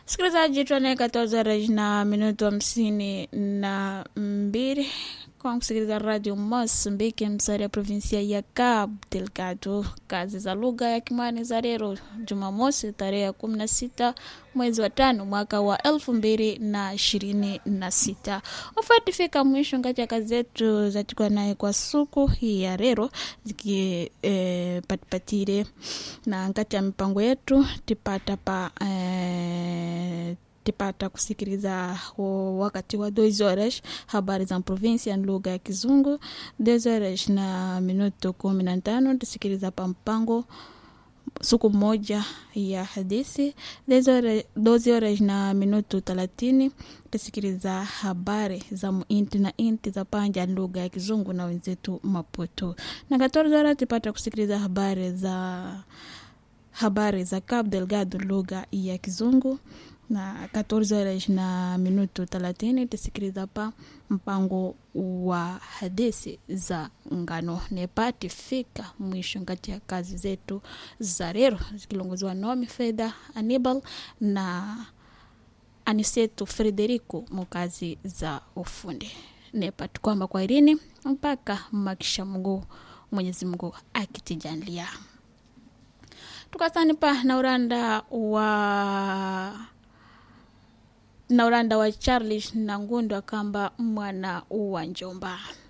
Msikilizaji, tuane 14 horas na minuto hamsini na mbili kwa kusikiliza radio Mozambique, msari ya provinsia ya Cabo Delgado. Kazi za lugha ya Kimwani za leo Jumamosi tarehe ya kumi na sita mwezi wa tano mwaka wa elfu mbili na ishirini na sita ufatifika mwisho ngati ya kazi zetu zatikwa naye kwa suku hii ya leo zikipatipatire e, na ngati ya mipango yetu tipata pa e, tipata kusikiliza wakati wa 2 horas habari za provinsia ni lugha ya Kizungu. 2 horas na minuto kumi na tano tusikiliza pa mpango siku moja ya hadithi. 12 horas na minuto thelathini tusikiliza habari za muinti na inti za panja lugha ya Kizungu na wenzetu Maputo, na 14 horas tupata kusikiliza habari za habari za Cabo Delgado lugha ya Kizungu na 14 horas na minuto 30 tusikiliza pa mpango wa hadithi za ngano nepati fika mwisho ngati ya kazi zetu za leo zikilongozwa Naomi Fedha Anibal na Aniseto Frederico mukazi za ufundi nepati kwamba kwa irini mpaka makisha Mungu Mwenyezi Mungu akitijalia tukasani pa na uranda wa na uranda wa Charles na Ngundu akamba mwana wa Njomba